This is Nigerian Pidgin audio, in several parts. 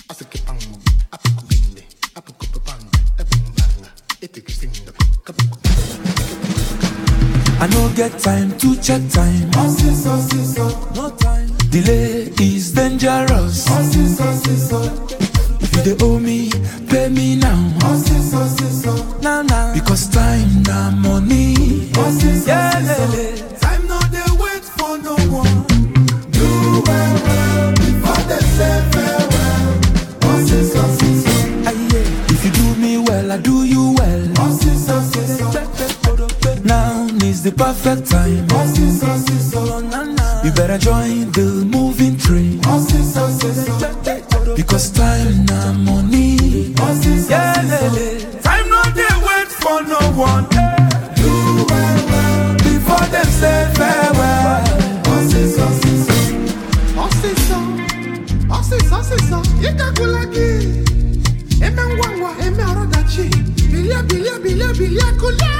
I no get time to check time. No time. Delay is dangerous. If you dey owe me, pay me now. Now now. Because time na money. Yeah, lele. Time no dey wait for no one. Do well well before they say farewell. Osiso siso, Aye, If you do me well, I do you well. osiso siso, Now is the perfect time. osiso siso, You better join the moving train. osiso siso, Because time na money. osiso Yeah, siso. lele. Time no dey wait for no one. Do well well before them say farewell. Osiso siso, osiso, osiso siso, ikakulaki. Eme ngwangwa, eme arodachi. Bilia bilia bilia bilia kula.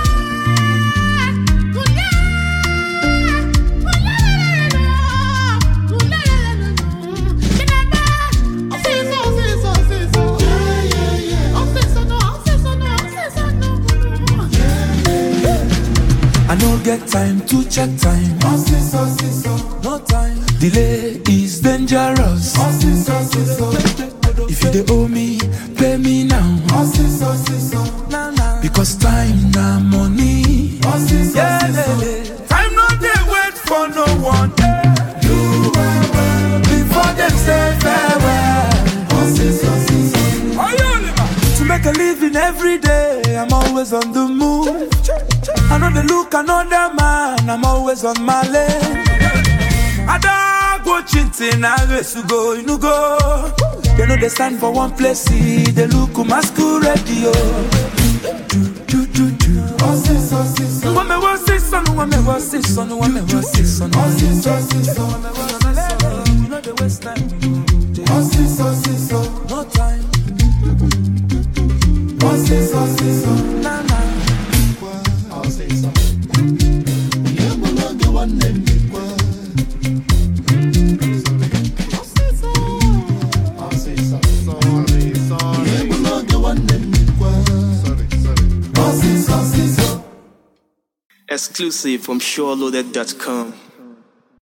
Kula. I no get time to check time. No time. Delay is dangerous. If you dey owe me, pay me now. Now now. Because time na money. Yeah, lele. Time no dey wait for no one. Do well well before them say farewell. To make a living every day, I'm always on the move. I know they look another man, I'm always on my lane. I don't go chinting, I race to go, you know go. They know they stand for one place, see, they look masquerade, yo. Do, do, do, do. When me was this son, when me was this son, when me was this son, when me was this son. You know the waste time, no time, nah, nah. Exclusive from SureLoaded.com.